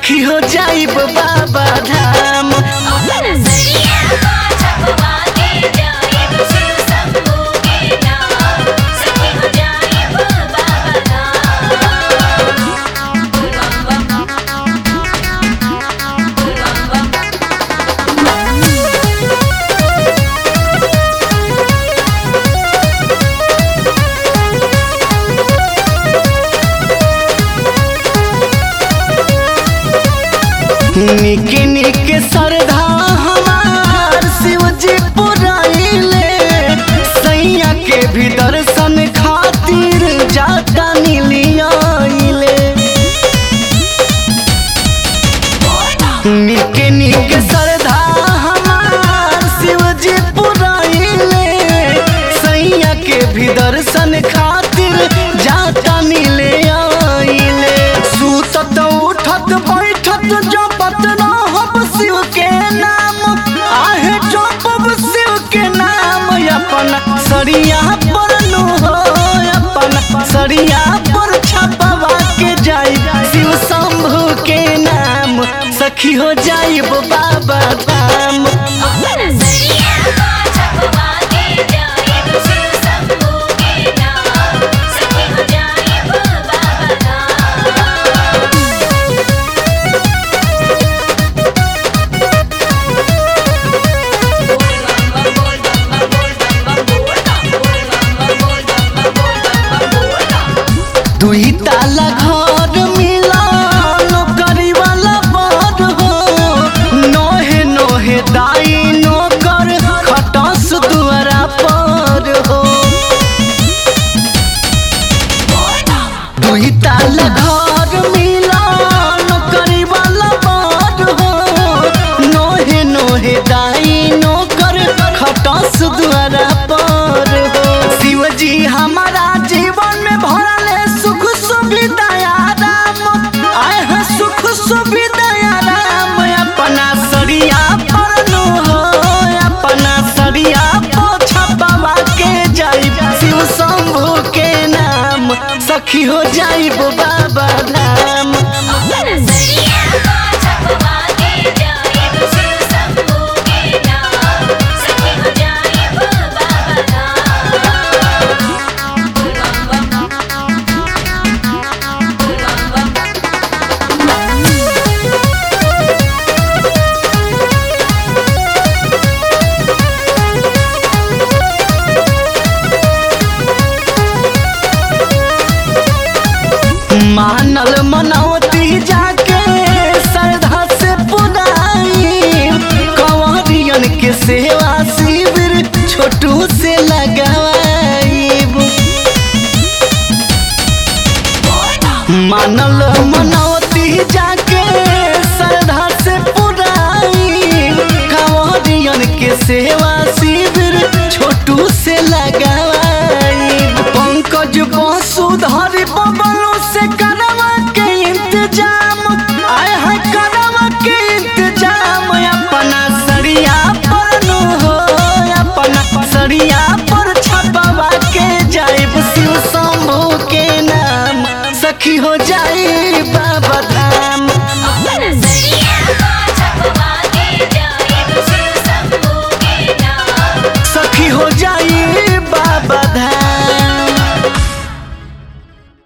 सखी हो जाइब बाबा धाम अपन सरिया को छपवा के जाइब शिव शंभू के नाम सखी हो जाइब बाबा धाम बम बम बम बम निके निके सरधा हमार शिवजी पुराइले सैया के भी दर्शन खातिर जाता नीलियाइले निके निके सरधा हमार शिवजी पुराइले सैया के भी दर्शन खातिर जाता मिले आइले सुतत उठत बैठत जपत रहब शिव के नाम आहे जपब शिव के नाम अपन सरिया पर नु हो अपन सरिया पर छपवा के जाई शिव शंभू के नाम सखी हो जाइब बाबा धाम अपन सरिया को छपवा के जाइब शिव शंभू के नाम सखी हो जाइब बाबा धाम दुई ताला घर मिलन करी वाला बड़ हो नोहे नोहे दाई नोकर खटस दुआरा पर हो दुई ताला घर मिलन करी वाला बड़ हो नोहे नोहे दाई नोकर खटस दुआरा पर हो शिवजी हमारा जीवन में भरले सुख सुविधा राम आए हैं सुख सुविधा राम अपना सरिया पर नु हो अपना सरिया पोछा बाबा के जाइब शिव शंभू के नाम सखी हो जाइब बाबा धाम अपन सरिया को छपवा के जाइब शिव शंभू के नाम सखी हो जाइब बाबा धाम बम बम मानल मनौती जाके श्रद्धा से पुराई कंवरियन के सेवा